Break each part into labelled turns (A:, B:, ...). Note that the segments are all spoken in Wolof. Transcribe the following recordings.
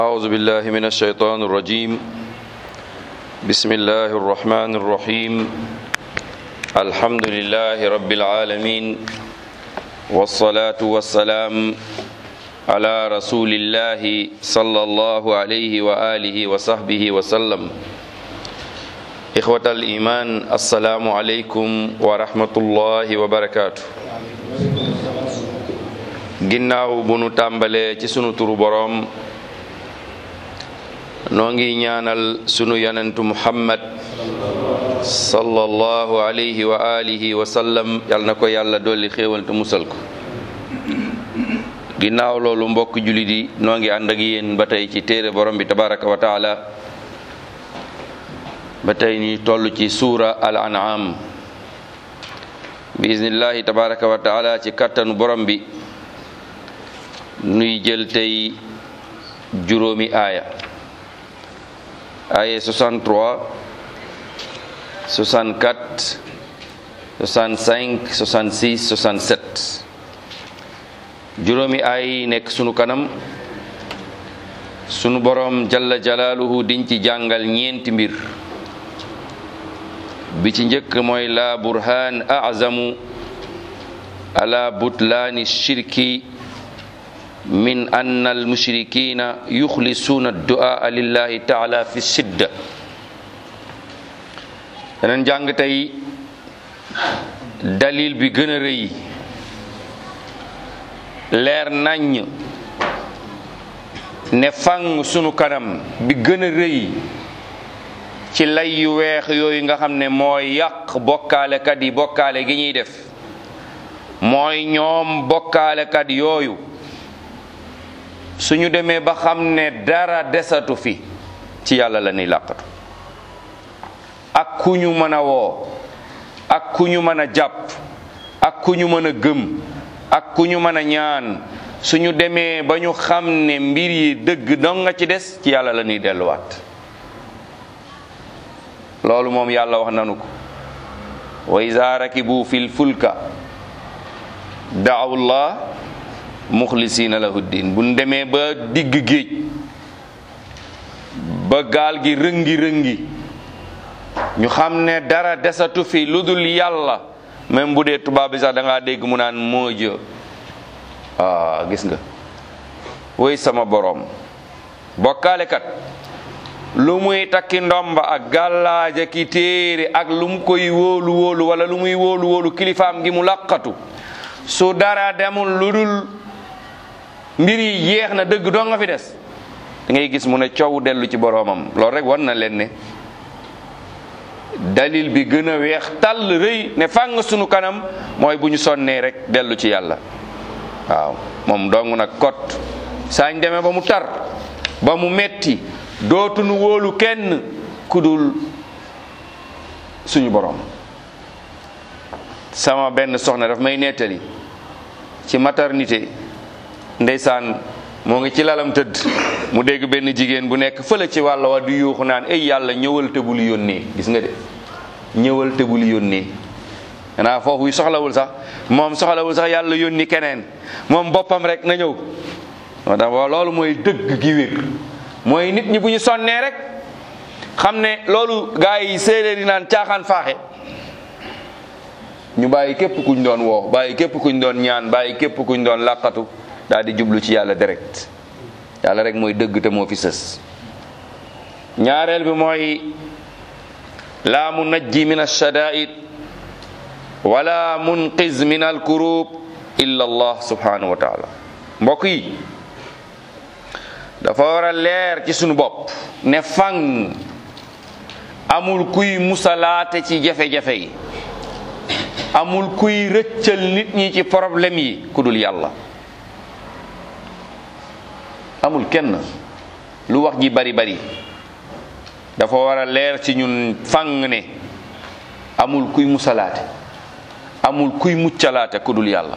A: أعوذ بالله من الشيطان الرجيم بسم الله الرحمن الرحيم الحمد لله رب العالمين والصلاة والسلام على رسول الله صلى الله عليه وآله وصحبه وسلم إخوة الإيمان السلام عليكم ورحمة الله وبركاته ginnaaw bu nu tàmbalee ci sunu turu boroom noo ngi ñaanal sunu yonentu muhammad sallallahu alayhi wa alihi wa sallam yal na ko yàlla dolli xéewal te musal ko ginnaaw loolu mbokk julit yi noo ngi ànd ak yéen ba tey ci téere borom bi tabaraka wa taala ba tey ni toll ci suura al an'am bi iznillahi tabaraka wa taala ci kattanu borom bi nuy jël tey juróomi aaya aaya 63 64 65 66 67 juróomi aaya yi nekk sunu kanam sunu borom jalla jalaaluhu diñ ci jàngal ñeenti mbir bi ci njëkk mooy la burhaan azamu ala butlaani shirki min ann almushrikina yuxlisuuna addu'a lillahi taala fi sidda daneen jàng tey dalil bi gën a rëy leer naññ ne fang sunu kanam bi gën a rëy ci lay yu weex yooyu nga xam ne mooy yàq bokkaalekat yi bokkaale gi ñuy def mooy ñoom bokkaalekat yooyu suñu demee ba xam ne dara desatu fi ci yàlla la ñuy làqatu ak ku ñu mën a woo ak ku ñu mën a jàpp ak ku ñu mën a gëm ak ku ñu mën a ñaan suñu demee ba ñu xam ne mbir yi dëgg dong nga ci des ci yàlla la ñuy delluwaat loolu moom yàlla wax nanu ko wa iza rakibu fil fulka daawu llah muxlisiina lahu diin bu demee ba digg géej ba gaal gi rëngi rëngi ñu xam ne dara desatu fi lu dul yàlla même bu dee tubaab bi sax da ngaa dégg mu naan moo jë ah gis nga woy sama boroom bokkaalekat lu muy takki ndomba ak gàllaaja ki téere ak lu mu koy wóolu wóolu wala lu muy wóolu wóolu kilifaam gi mu laqatu su dara demul lu dul mbir yi yeex na dëgg doo nga fi des da ngay gis mu ne coow dellu ci boroomam loolu rek wan na leen ne dalil bi gën a weex tàll rëy ne fàng sunu kanam mooy bu ñu sonnee rek dellu ci yàlla waaw moom dong nag kot saañ demee ba mu tar ba mu metti dootunu wóolu kenn kudul suñu boroom sama benn soxna daf may nettali ci maternité ndeysaan moo ngi ci lalam tëdd mu dégg benn jigéen bu nekk fële ci wàll wa du yuuxu naan ay yàlla ñëwal te bul yónnee gis nga de ñëwal te bul yónnee xanaa foofu soxlawul sax moom soxlawul sax yàlla yónni keneen moom boppam rek na ñëw moo tax loolu mooy dëgg gi wér mooy nit ñi bu ñu sonnee rek xam ne loolu gaa yi séeréer yi naan caaxaan faaxe ñu bàyyi képp kuñ doon woo bàyyi képp kuñ doon ñaan bàyyi képp kuñ doon làqatu daal di jublu ci yàlla direct yàlla rek mooy dëgg te moo fi sës ñaareel bi mooy laa munajji min alshadaid wala munqiz min alkurub illa allah subhanahu wa taala mbokk yi dafa war a leer ci sunu bopp ne fang amul kuy musalaate ci jafe-jafe yi amul kuy rëccal nit ñi ci problème yi ku dul yàlla amul kenn lu wax ji bari bari dafa war a leer ci ñun fang ne amul kuy musalaate amul kuy muccalaate ku dul yàlla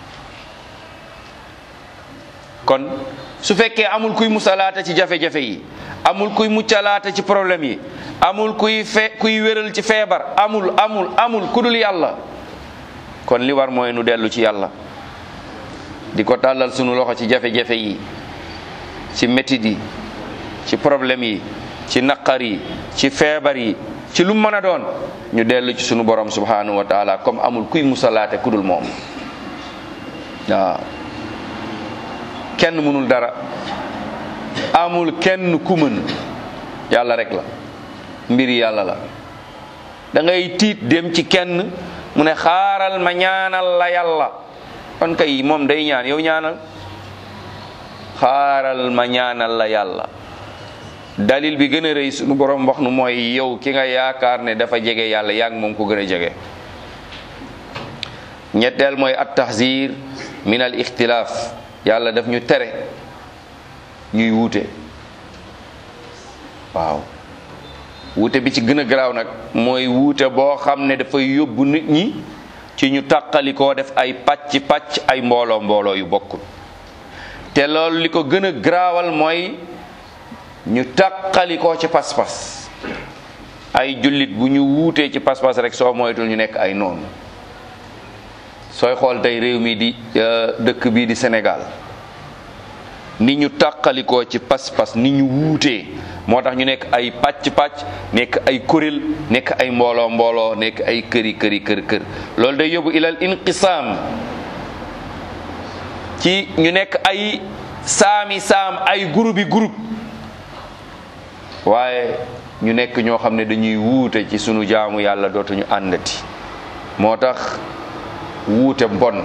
A: kon su fekkee amul kuy musalaate ci jafe-jafe yi amul kuy muccalaate ci problème yi amul kuy fe kuy wéral ci feebar amul amul amul ku dul yàlla kon li war mooy nu dellu ci yàlla di ko tàllal sunu loxo ci jafe-jafe yi ci métit yi ci problème yi ci naqar yi ci feebar yi ci lu mën a doon ñu dellu ci sunu borom subhanahu wa taala comme amul kuy musalaate ku dul moom waaw kenn mënul dara amul kenn ku mën yàlla rek la mbiri yàlla la da ngay tiit dem ci kenn mu ne xaaral ma ñaanal la yàlla kon kay moom day ñaan yow ñaanal xaaral ma ñaanal la yàlla dalil bi gën a rëy sunu borom wax nu mooy yow ki nga yaakaar ne dafa jege yàlla yaa ngi moom ko gën a jege ñetteel mooy at tahzir min al ixtilaaf yàlla daf ñu tere ñuy wuute waaw wuute bi ci gën a garaaw nag mooy wuute boo xam ne dafay yóbbu nit ñi ci ñu tàqalikoo def ay pàcc pàcc ay mbooloo mbooloo yu bokkul te loolu li ko gën a garaawal mooy ñu tàqalikoo ci pas-pas ay jullit bu ñu wuutee ci pas-pas rek soo moytul ñu nekk ay noonu sooy xool tey réew mi di dëkk bii di Sénégal ni ñu tàqalikoo ci pas-pas ni ñu wuutee moo tax ñu nekk ay pàcc-pàcc nekk ay kuréel nekk ay mbooloo mbooloo nekk ay këri këri kër kër loolu day yóbbu ilal inqisaam ci ñu nekk ay saami saam ay groupe yi groupe waaye ñu nekk ñoo xam ne dañuy wuute ci sunu jaamu yàlla dootuñu àndati moo tax wuute bon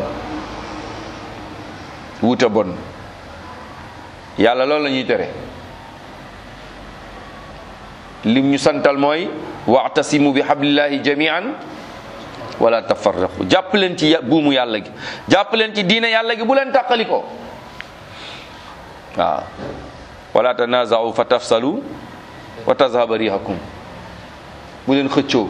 A: wuute bon yàlla loolu la ñuy tere lim ñu santal mooy waxtasimu bi hablillahi jamian wala tafarraqu jàpp leen ci buumu yàlla gi jàpp leen ci diine yàlla gi bu leen tàqali ko waaw wala tanazau fa tafsalu wa tazhaba rihakum bu leen xëccoo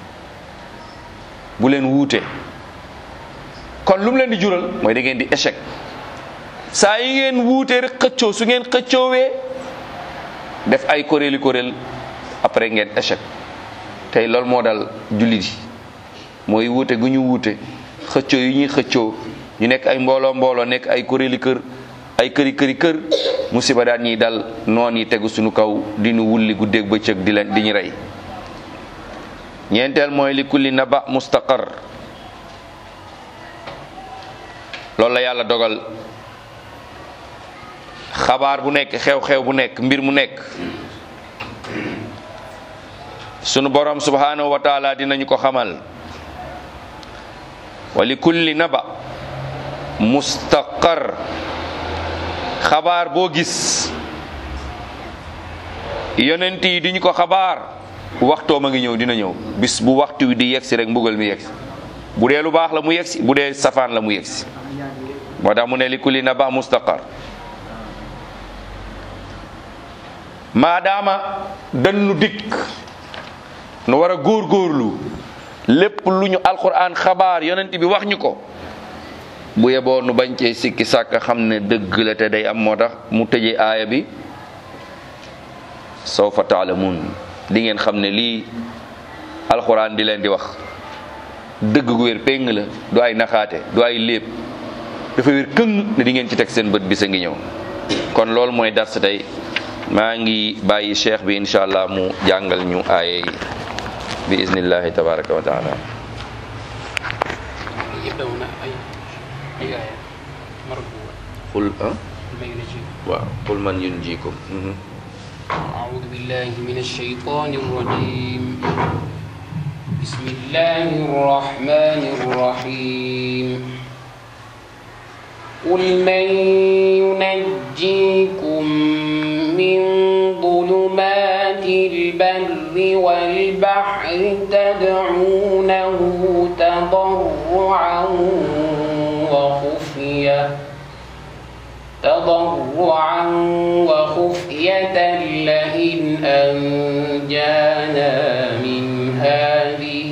A: bu leen wuute kon lu mu leen di jural mooy da ngeen di échec saa yi ngeen wuute rek xëccoo su ngeen xëccoowee def ay kuréeli kuréel après ngeen échec tey loolu moo dal jullit yi mooy wuute gu ñu wuute xëccoo yi ñuy xëccoo ñu nekk ay mbooloo mbooloo nekk ay kuréeli kër ay këri këri kër musiba daan ñiy dal noon yi tegu suñu kaw di ñu wulli guddeeg bëccëg di leen di ñu rey ñeenteel mooy li kulli naba mustaqar loolu la yàlla dogal xabaar bu nekk xew-xew bu nekk mbir mu nekk sunu borom subhanahu wa taala dinañu ko xamal wa li kulli naba mustaqar xabaar boo gis yonent yi diñu ko xabaar waxtoo ma ngi ñëw dina ñëw bis bu waxtu wi di yegsi rek mbugal mi yegsi bu dee lu baax la mu yegsi bu dee safaan la mu yegsi moo tax mu ne li kulli naba mustaqar maadaama dañu dikk nu war a góorgóorlu lépp lu ñu alquran xabaar yonent bi wax ñu ko bu yeboo nu bañ cee sikki sàkk xam ne dëgg la te day am moo tax mu tëjee aaya bi sawfa taalamun di ngeen xam ne lii alquran di leen di wax dëgg gu wér péng la du ay naxaate du ay léeb dafa wér këng ne di ngeen ci teg seen bët bi sa ngi ñëw kon loolu mooy dars tey maa ngi bàyyi cheikh bi incha allah mu jàngal ñu aaye yi bi iznillahi tabaraka wa taala
B: يبدأون أي أي آية مرفوعة
A: qul ah
B: ما ينجي
A: waaw qul man yunjikum
B: أعوذ بالله من الشيطان الرجيم بسم الله الرحمن الرحيم قل من ينجيكم من ظلمات البر والبحر تدعونه تضرعا وخفيه تضرعا وخفية لئن أنجانا من هذه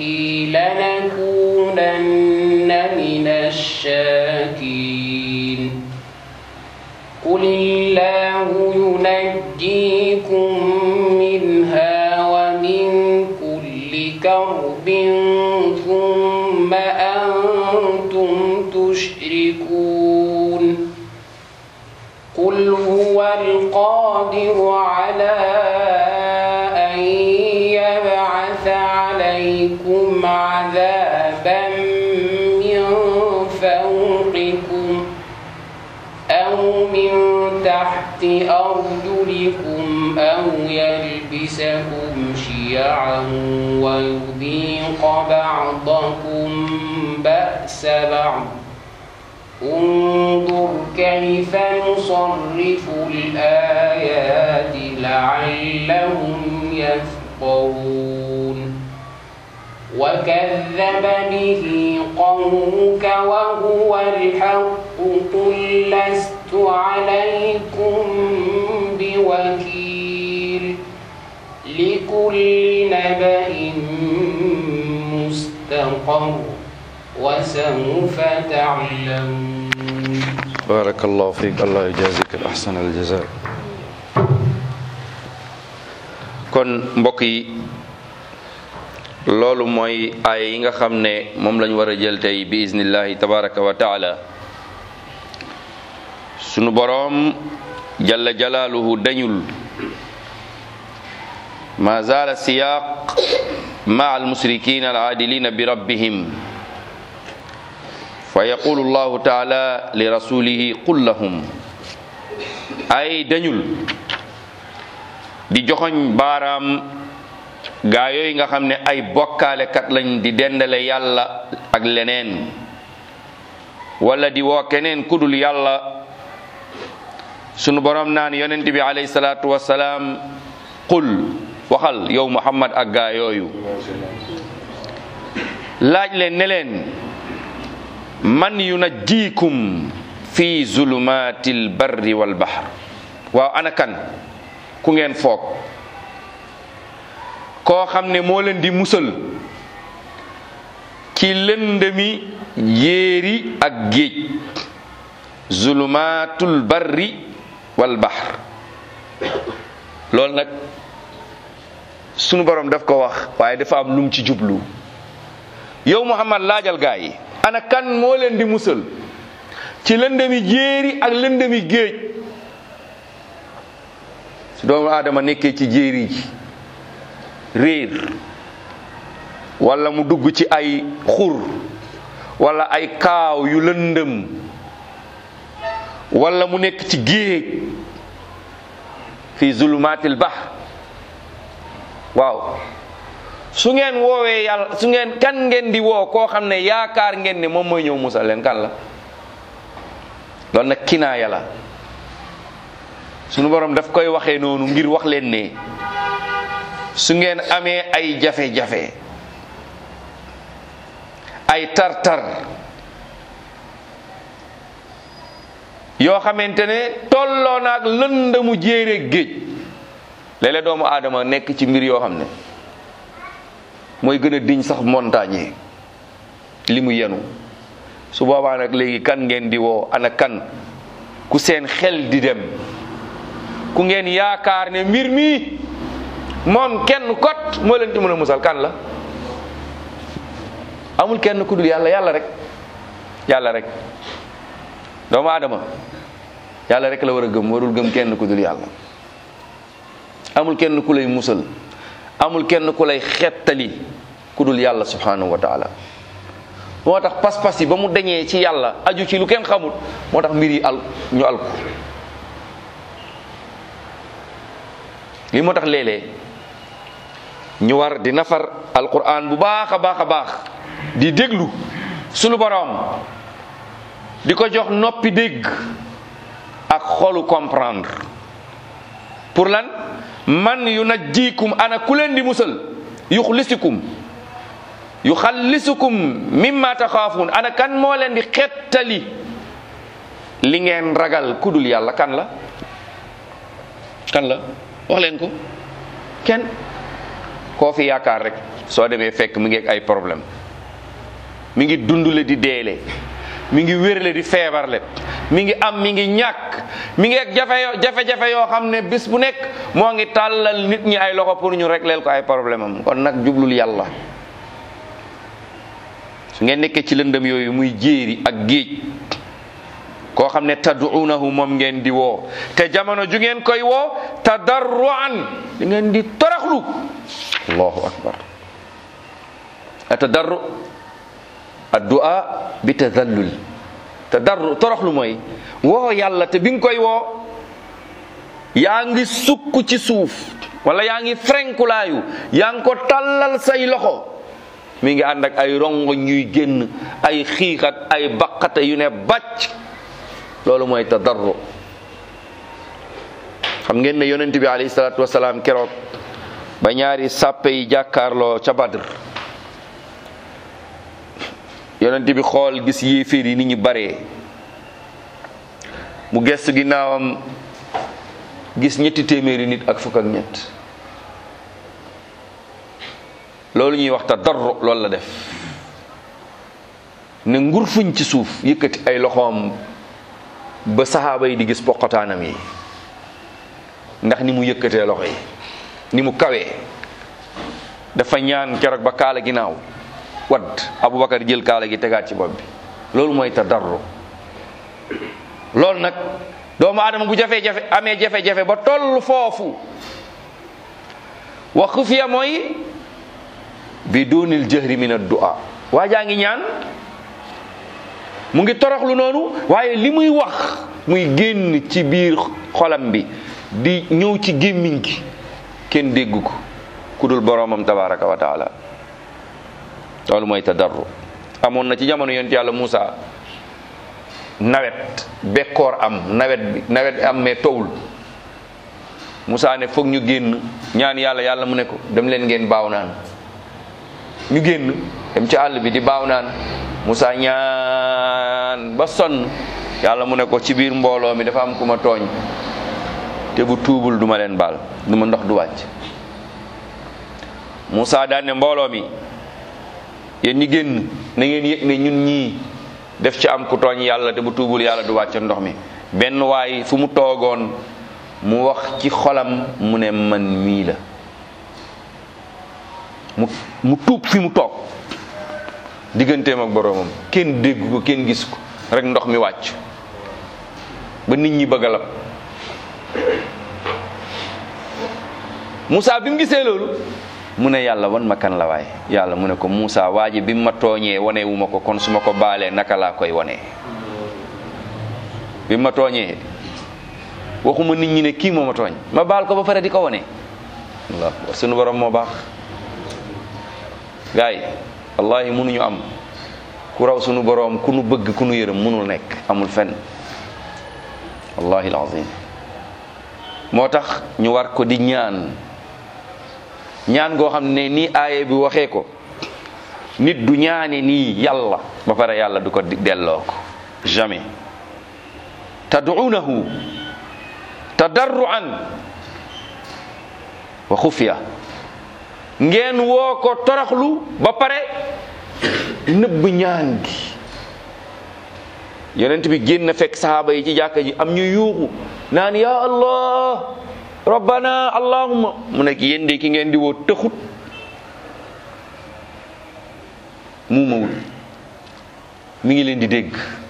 B: لنكونن من الشاكرين قل الله ينجيكم منها ومن كل كرب ثم أنتم تشركون قل هو القادر القادر على أن يبعث عليكم عذابا من فوقكم أو من تحت أرجلكم أو يلبسكم شيعا ويذيق بعضكم بأس بعض انظر كيف نصرف الآيات لعلهم يفقهون وكذب به قومك وهو الحق قل لست عليكم بوكيل لكل نبأ مستقر وسوف تعلمون
A: بارك الله فيك الله يجازيك الأحسن الجزاء kon mbokk yi loolu mooy ay yi nga xam ne moom lañ war a jël tey bi iznillahi tabaraka wa taala sunu boroom jalla jalaaluhu dañul ma zaala siyaq maa almusrikin alaadilina bi rabbihim fa yaqulu llahu taala li rasulihi qul lahum ay dañul di joxoñ baaraam gaa yooyu nga xam ne ay bokkaalekat lañ di dendale yàlla ak leneen wala di woo keneen kudul yàlla sunu borom naan yonent bi alayhi salaatu wasalaam qul waxal yow muhammad ak gaa yooyu laaj leen ne leen man yunajjiikum fi zulumatil barri wal bahr waaw ana kan ku ngeen foog koo xam ne moo leen di musal ci lëndëmi yéeri ak géej zulumatul barri wal bahr loolu nag sunu borom daf ko wax waaye dafa am lum ci jublu yow muhammad laajal gaa yi ana kan moo leen di musal ci lëndëmi jéeri ak lëndëmi géej su doomu aadama nekkee ci jéeri ji réer wala mu dugg ci ay xur wala ay kaaw yu lëndëm wala mu nekk ci géej fi zulumatil bahr waaw su ngeen woowee yàlla su ngeen kan ngeen di woo koo xam ne yaakaar ngeen ne moom mooy ñëw musal leen kan la loolu nag kinaaya la sunu borom daf koy waxee noonu ngir wax leen ne su ngeen amee ay jafe-jafe ay tar-tar yoo xamante ne tolloo naag lëndamu jéere géej léeg-léeg doomu aadama nekk ci mbir yoo xam ne mooy gën a diñ sax montagne li mu yenu su boobaa nag léegi kan ngeen di woo ana kan ku seen xel di dem ku ngeen yaakaar ne mbir mi moom kenn kot moo leen ci mën a musal kan la amul kenn ku dul yàlla yàlla rek yàlla rek doomu aadama yàlla rek la war a gëm warul gëm kenn ku dul yàlla amul kenn ku lay musal amul kenn ku lay xettali ku dul yàlla subhanahu wa taala moo tax pas-pas yi ba mu dañee ci yàlla aju ci lu kenn xamul moo tax mbir yi al ñu al ko li moo tax léeg-léeg ñu war di nafar alquran bu baax a baax a baax di déglu sunu boroom di ko jox noppi dégg ak xolu comprendre pour lan man yu najjiikum ana ku leen di musal yuxlisikum yuxallisukum mimma taxaafuun ana kan moo leen di xettali li ngeen ragal kudul yàlla kan la kan la wax leen ko kenn koo fi yaakaar rek soo demee fekk mi ngi ak ay problème mi ngi dundule di deele mi ngi wérle di feebarle mi ngi am mi ngi ñàkk mi ngi ak jafe jafe-jafe yoo xam ne bis bu nekk moo ngi tàllal nit ñi ay loxo pour ñu régleel ko ay problème am kon nag jublul yàlla su ngeen nekkee ci lëndëm yooyu muy jéeri ak géej koo xam ne tad'uunahu moom ngeen di woo te jamono ju ngeen koy woo tadarruan di ngeen di toroxlu allahu akbar atadarru addu'a bi tadallul tadarru toroxlu mooy woo yàlla te bi nga koy woo yaa ngi sukk ci suuf wala yaa ngi frenkulaayu yaa ngi ko tàllal say loxo mi ngi ànd ak ay rongo ñuy génn ay xiixat ay baqate yu ne bàcc loolu mooy tadarru xam ngeen ne yonent bi alayhi salaatu wasalaam keroog ba ñaari sàppe yi jàkkaarloo ca Badr yonent bi xool gis yéeféer yi ni ñu baree mu gestu ginnaawam gis ñetti téeméeri nit ak fukk ak ñett loolu ñuy wax tadarru loolu la def ne ngur fuñ ci suuf yëkkati ay loxoom ba saxaaba yi di gis poqotaanam yi ndax ni mu yëkkatee loxo yi ni mu kawee dafa ñaan keroog ba kaala ginnaaw wadd Aboubacar jël kaala gi tegaat ci bopp bi loolu mooy tadarru loolu nag doomu aadama bu jafe-jafe amee jafe-jafe ba toll foofu wa xufiya mooy bi dunil jahri min ad-du'a waa jaa ngi ñaan mu ngi toroxlu noonu waaye li muy wax muy génn ci biir xolam bi di ñëw ci gémmiñ gi kenn dégg ko ku dul boroomam tabaraka wa taala loolu mooy tadarru amoon na ci jamono yonent yàlla Muusa nawet bekkoor am nawet bi nawet bi am mais towul Muusa ne foog ñu génn ñaan yàlla yàlla mu ne ko dem leen ngeen baaw naan ñu génn dem ci àll bi di baaw naan Muusa ñaan ba sonn yàlla mu ne ko ci biir mbooloo mi dafa am ku ma tooñ te bu tuubul duma leen baal du ma ndox du wàcc Muusa daan ne mbooloo mi yéen ñi génn na ngeen yëg ne ñun ñii def ci am ku tooñ yàlla te bu tuubul yàlla du wàcc ndox mi benn waay fu mu toogoon mu wax ci xolam mu ne man mii la mu mu tuub fi mu toog digganteem ak boroomam kenn dégg ko kenn gis ko rek ndox mi wàcc ba nit ñi bëgg a lab Moussa bi mu gisee loolu mu ne yàlla wan ma kan la waay yàlla mu ne ko Moussa waa ji bi mu ma tooñee wane wu ma ko kon su ma ko baalee naka laa koy wane bi mu ma tooñee waxuma nit ñi ne kii moo ma tooñ ma baal ko ba pare di ko wane Allah sunu borom moo baax gaay wallahi mënuñu am ku raw sunu borom ku nu bëgg ku nu yërëm mënul nekk amul fenn wallahi alazim moo tax ñu war ko di ñaan ñaan goo xam ne nii aaye bi waxee ko nit du ñaane nii yàlla ba pare yàlla du ko delloo ko jamais tad'uunahu tadarruan wa xufiya ngeen woo ko toroxlu ba pare nëbb ñaan gi yonent bi génn fekk sahaaba yi ci jàkka ji am ñu yuuxu naan ya allah rabbana allahumma mu nekk yéen de ki ngeen di woo tëxut muumawul mi ngi leen di dégg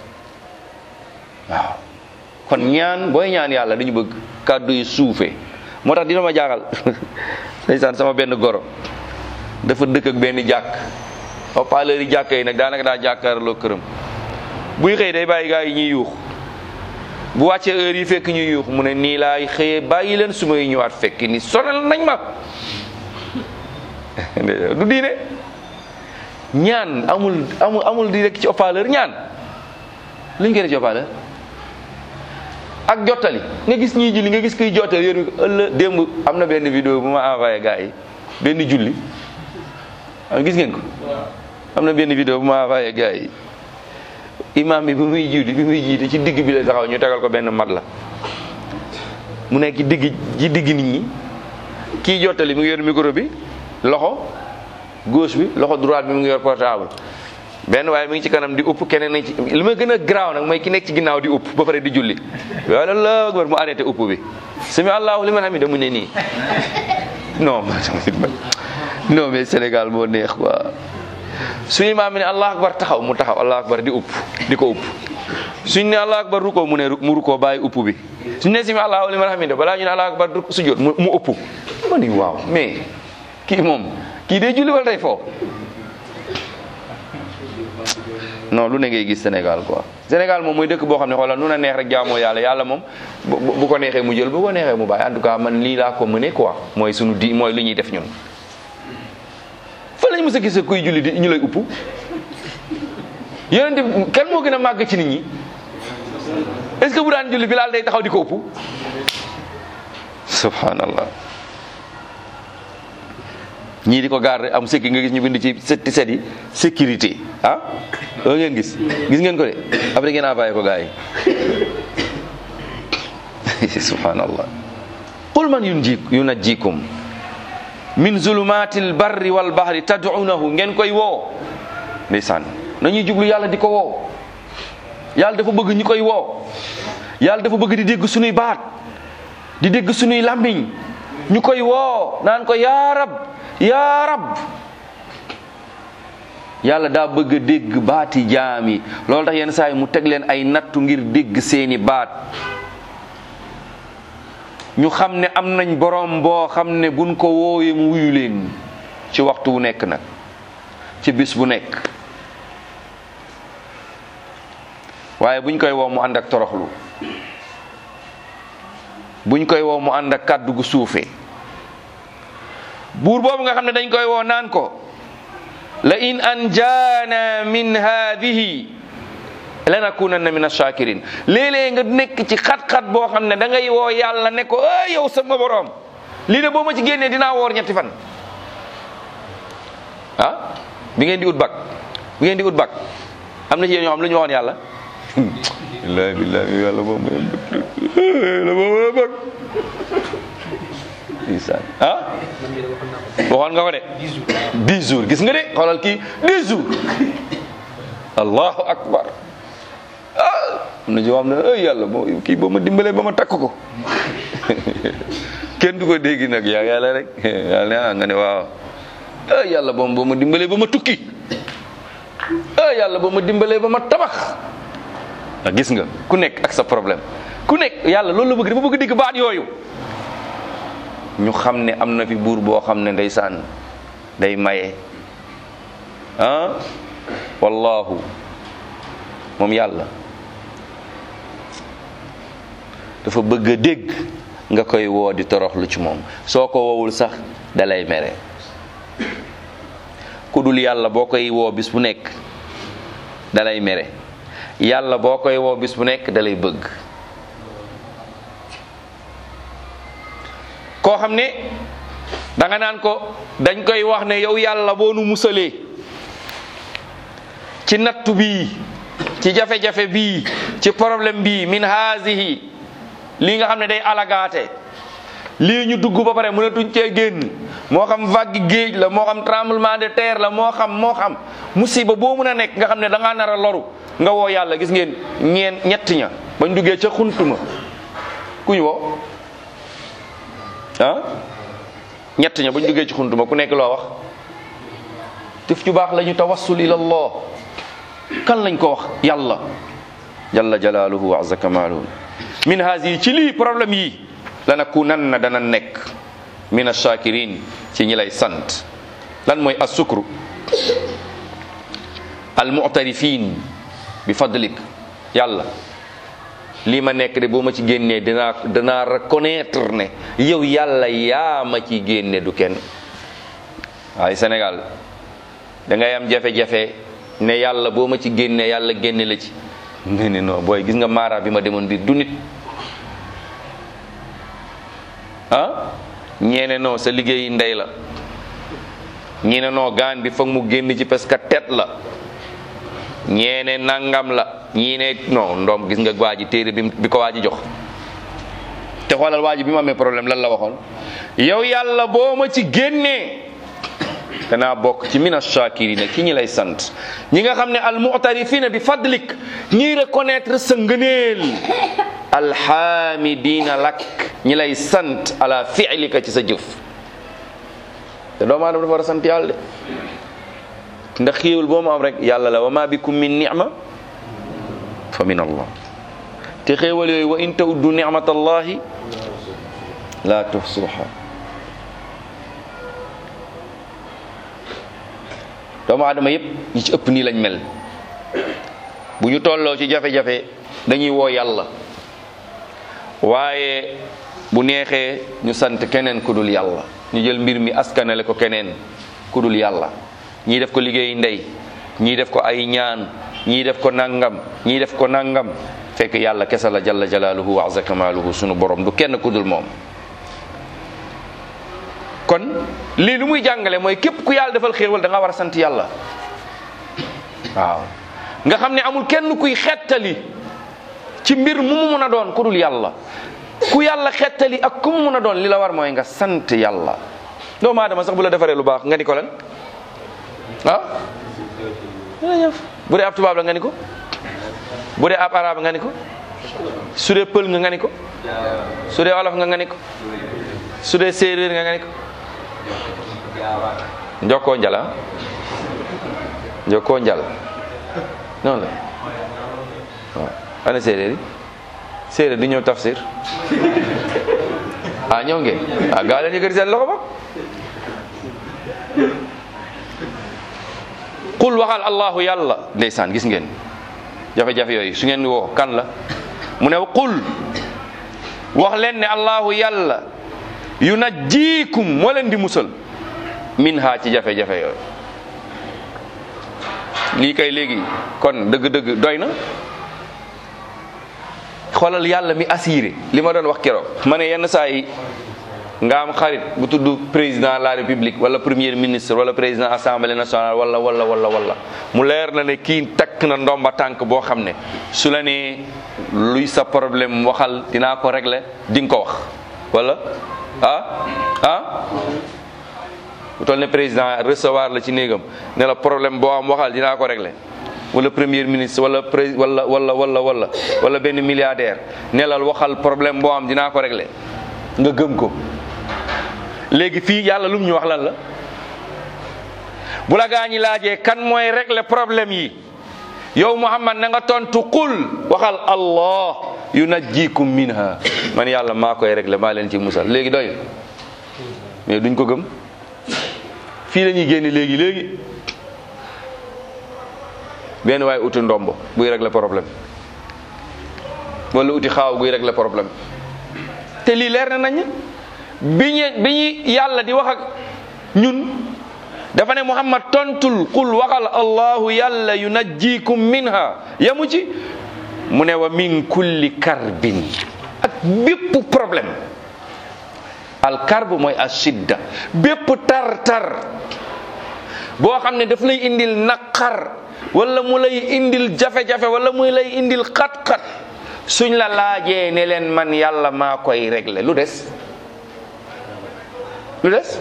A: waaw kon ñaan booy ñaan yàlla dañu bëgg kàddu yi suufe moo tax dina ma jaaxal ndeysaan sama benn goro dafa dëkk ak benn jàkk haut-parleur yi jàkk yi nag daanaka daa jàkkaarloo këram buy xëy day bàyyi gaa yi ñuy yuux bu wàccee heure yi fekk ñuy yuux mu ne nii laay xëyee bàyyi leen su may ñëwaat fekk ni sonal nañ ma du diine ñaan amul amul amul di rek ci haut-parleur ñaan luñ koy def ci haut-parleur ak jottali nga gis ñii julli nga gis kuy jottali yéen ëllëg démb am na benn vidéo bu ma envoyé gars yi benn julli gis ngeen ko am na benn vidéo bu ma envoyé gars yi imam bi bi muy jiitu bi muy jiite ci digg bi la taxaw ñu tegal ko benn mat la mu nekk ci digg ci digg nit ñi kii jottali mu ngi yor micro bi loxo gauche bi loxo droite bi mu ngi yor portable benn waaye mi ngi ci kanam di upp keneen nañ ci li ma gën a garaaw nag mooy ki nekk ci ginnaaw di upp ba pare di julli waaye la akbar mu arrêté upp bi sami allahu liman hamida mu ne nii non non mais Sénégal moo neex quoi su imaam mi ne allah akbar taxaw mu taxaw allah akbar di upp di ko upp suñ ne allahu akbar ruko mu ne mu ruko bàyyi upp bi suñ ne simi allahu liman hamida balaa ñu ne allahu akbar ruk sujjóot mu mu ëpp ma ni waaw mais kii moom kii day julli wala day foo non lu ne ngay gis Sénégal quoi Sénégal moom mooy dëkk boo xam ne xoolal nu na neex rek jaamoo yàlla yàlla moom bu bu ko neexee mu jël bu ko neexee mu bàyyi en tout cas man lii laa ko mëne quoi mooy sunu di mooy lu ñuy def ñun fa lañ mës a gis kuy julli di ñu lay upp yonente bi kenn moo gën a màgg ci nit ñi est ce que bu daan julli Bilaal day taxaw di ko upp subhanallah ñii di ko garder am sekki nga gis ñu bind ci setti set yi sécurité ah loolu ngeen gis gis ngeen ko de après ngeen envoyé ko gars yi subhanallah qul man yunji yunajjikum min zulumatil barri wal bahri tad'unahu ngeen koy woo ndeysaan nañuy jublu yàlla di ko woo yàlla dafa bëgg ñu koy woo yàlla dafa bëgg di dégg sunuy baat di dégg sunuy làmmiñ ñu koy woo naan ko yaa rab yaa rab yàlla daa bëgg a dégg baati jaam yi loolu tax yenn saa yi mu teg leen ay nattu ngir dégg seeni baat ñu xam ne am nañ borom boo xam ne buñ ko woowee mu wuyu leen ci waxtu wu nekk nag ci bis bu nekk waaye buñ koy woo mu ànd ak toroxlu buñ koy woo mu ànd ak kàddu gu suufee buur boobu nga xam ne dañ koy woo naan ko la in anjaana min haadihi lanakunanna min ash-shakirin léeg-léeg nga nekk ci xat-xat boo xam ne da ngay woo yàlla ne ko ay yow sama borom lii de boo ma ci génnee dinaa woor ñetti fan ah bi ngeen di ut bak bi ngeen di ut bak am na ci yéen ñoo xam lu ñu waxoon yàlla billahi billahi yàlla boo ma yàlla boo ma bak ndeysaan ah waxoon nga ko de dix jours gis nga de xoolal kii dix jours allahu akbar ah am na joo xam ne ay yàlla boo kii boo ma dimbalee ba ma takk ko kenn du ko dégg nag yaa yàlla rek yàlla ne ah nga ne waaw ay yàlla boo boo ma dimbalee ba ma tukki ay yàlla boo ma dimbalee ba ma tabax ah gis nga ku nekk ak sa problème ku nekk yàlla loolu la bëgg dafa bëgg digg baat yooyu ñu xam ne am na fi buur boo xam ne ndeysaan day maye ah wallahu moom yàlla dafa bëgg a dégg nga koy woo di toroxlu ci moom soo ko woowul sax dalay mere ku dul yàlla boo koy woo bis bu nekk dalay mere yàlla boo koy woo bis bu nekk dalay bëgg koo xam ne danga naan ko dañ koy wax ne yow yàlla boo nu musalee ci nattu bii ci jafe-jafe bii ci problème bii min haasihi lii nga xam ne day alagaate lii ñu dugg ba pare mënatuñ cee génn moo xam vague géej la moo xam tremblement de terre la moo xam moo xam musiba boo mën a nekk nga xam ne da ngaa nar a loru nga woo yàlla gis ngeen ñeen ñett ña bañ duggee ca xuntuma ku ñu woo ah ñett ña bañ duggee ci xuntuma ku nekk loo wax tif ju baax la ñu tawassul ila allah kan lañ ko wax yàlla jalla jalaaluhu wa azza kamaaluhu min haasi ci lii problème yi lanakunanna dana nekk min ash-shakirin ci ñi lay sant lan mooy as-sukru al-mu'tarifin bi fadlik yàlla lii ma nekk de boo ma ci génnee dinaa dinaa reconnaître ne yow yàlla yaa ma ci génne du kenn waaye Sénégal da ngay am jafe-jafe ne yàlla boo ma ci génnee yàlla génne la ci nga ne non booy gis nga maara bi ma demoon biir du nit ah ñeene non sa liggéey ndey la ñeene non gaan bi foog mu génn ci parce que tet la ñeene nangam la ñii ne non ndoom gis nga waa ji téere bi bi ko waa ji jox te xoolal waa ji bi mu amee problème lan la waxoon yow yàlla boo ma ci génnee danaa bokk ci mina shakirina ki ñi lay sant ñi nga xam ne al mu'tarifina bi fadlik ñiy reconnaître sa ngëneel alhamidina lak ñi lay sant ala fi'lika ci sa jëf te doomu aadama dafa war a sant yàlla de ndax xéewal boo mu am rek yàlla la wa ma bikum min ni'ma fa min allah te xéewal yooyu wa in tawuddu nicmatallahi la tuhsuha doomu aadama yépp ñi ci ëpp nii lañ mel bu ñu tolloo ci jafe-jafe dañuy woo yàlla waaye bu neexee ñu sant keneen ku dul yàlla ñu jël mbir mi askanale ko keneen ku dul yàlla ñii def ko liggéey ndey ñii def ko ay ñaan ñii def ko nangam ñii def ko nangam fekk yàlla kese la jalla jalaaluhu wa azza kamaaluhu sunu borom du kenn ku dul moom kon lii lu muy jàngale mooy képp ku yàlla defal xéewal da nga war a sant yàlla waaw nga xam ne amul kenn kuy xettali ci mbir mu mu mun a doon ku dul yàlla ku yàlla xettali ak ku mu mun a doon li la war mooy nga sant yàlla doomu aadama sax bu la defaree lu baax nga ni ko lan ah jërëjëf bu dee ab tubaab la nga ni ko bu dee ab arab nga ni ko su dee pël nga nga ni ko su dee olof nga nga ni ko su dee séeréer nga nga ni ko njokkoo njala njokkoo njal noonu la waaw ana séeréer yi séeréer di ñëw tafsir ah ñëw ngeen ah gaa leen yëkkati seen loxo ba qul waxal allahu yàlla ndeysaan gis ngeen jafe-jafe yooyu su ngeen di woo kan la mu ne qul wax leen ne allahu yàlla yu najjiikum moo leen di musal min ha ci jafe-jafe yooyu lii kay léegi kon dëgg-dëgg doy na xoolal yàlla mi assuré li ma doon wax keroog ma ne yenn saa yi nga am xarit bu tudd président de la république wala premier ministre wala président assemblée nationale wala wala wala wala mu leer na ne kii takk na ndomba tànk boo xam ne su la nee luy sa problème waxal dinaa ko régler di nga ko wax wala ah ah bu toll ne président recevoir la ci néegam ne la problème boo am waxal dinaa ko régler wala premier ministre wala pré wala wala wala wala wala benn milliardaire ne la waxal problème boo am dinaa ko régler nga gëm ko léegi fii yàlla lum ñu wax lan la bu la gaa ñi laajee kan mooy régler problème yi yow Muhammad na nga tontu qul waxal allah yunajjikum minha man yàlla maa koy régler maa leen ci musal léegi doy mais duñ ko gëm fii la ñuy génne léegi léegi benn waaye uti ndombo buy régler problème wala uti xaaw guy régler problème te lii leer na nañ bi ñu bi ñu yàlla di wax ak ñun dafa ne Muhammad tontul qul waxal allahu yàlla yunajjikum minha yamu ci mu ne wa min kulli karbin ak bépp problème al karb mooy ashidda bépp tar tar boo xam ne daf lay indil naqar wala mu lay indil jafe-jafe wala mu lay indil xat-xat suñ la laajee ne leen man yàlla maa koy régler lu des lu des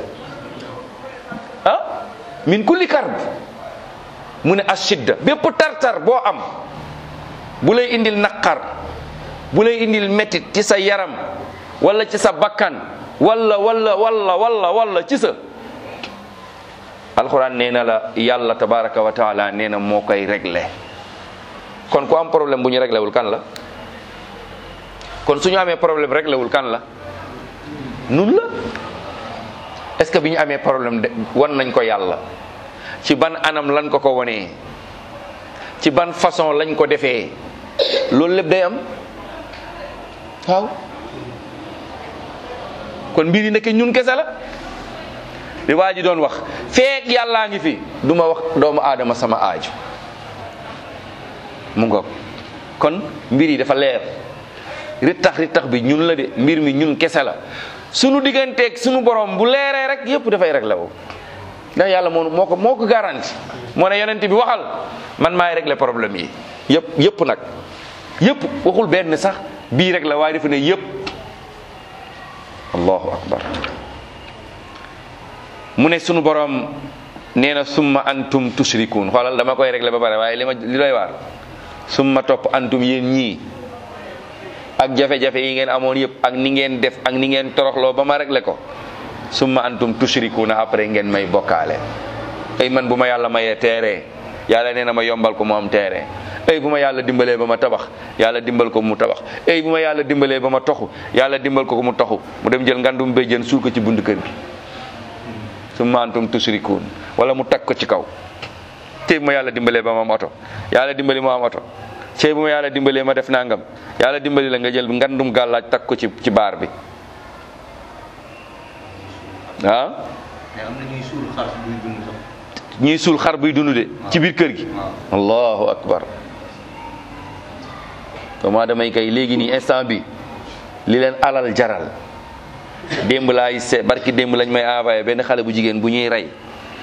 A: ah min kulli karb mu ne ashidda bépp tartar boo am bu lay indil naqar bu lay indil métit ci sa yaram wala ci sa bakkan wala wala wala wala wala ci sa alxuraan nee na la yàlla tabaraka wa taala nee na moo koy régler kon ku am problème bu ñu réglé wul kan la kon su ñu amee problème réglé wul kan la nun la est-ce que bi ñu amee problème de wan nañ ko yàlla ci ban anam lañ ko ko wonee ci ban façon lañ ko defee loolu lépp day am waaw kon mbir yi nekk ñun kese la li waa ji doon wax feek yàllaa ngi fi du ma wax doomu aadama sama aaju mu ngoog kon mbir yi dafa leer rittax rittax bi ñun la de mbir mi ñun kese la sunu digganteeg sunu borom bu leeree rek yépp dafay réglé wu ndax yàlla moo moo ko moo ko garanti moo ne yonent bi waxal man maay régler problème yi yépp yépp nag yépp waxul benn sax bii rek la waaye dafa ne yépp allahu akbar mu ne sunu borom nee na summa antum tushrikun xoolal dama koy régler ba pare waaye li ma li doy waar summa topp antum yéen ñii ak jafe-jafe yi ngeen amoon yëpp ak ni ngeen def ak ni ngeen toroxloo ba ma régler ko summa antum tushrikuna après ngeen may bokkaale ay man bu ma yàlla mayee teere yàlla nee na ma yombal ko mu am teere ay bu ma yàlla dimbalee ba ma tabax yàlla dimbal ko mu tabax ay bu ma yàlla dimbalee ba ma toxu yàlla dimbal ko mu toxu mu dem jël ngandum béjjën suul ko ci bund kër gi su maantum tusrikuun wala mu tag ko ci kaw tey bu ma yàlla dimbalee ba ma am oto yàlla dimbali ma am oto tey bu ma yàlla dimbalee ma def nangam yàlla dimbali la nga jël ngandum gàllaaj tag ko ci ci baar bi ah
C: mais am na ñuy suul xar buy dund sax.
A: ñuy suul xar buy dund de ci biir kër gi
C: waaw.
A: allahu akbar doomu damay kay léegi nii instant bi li leen alal jaral démb laay se barki démb lañ may envoyé benn xale bu jigéen bu ñuy rey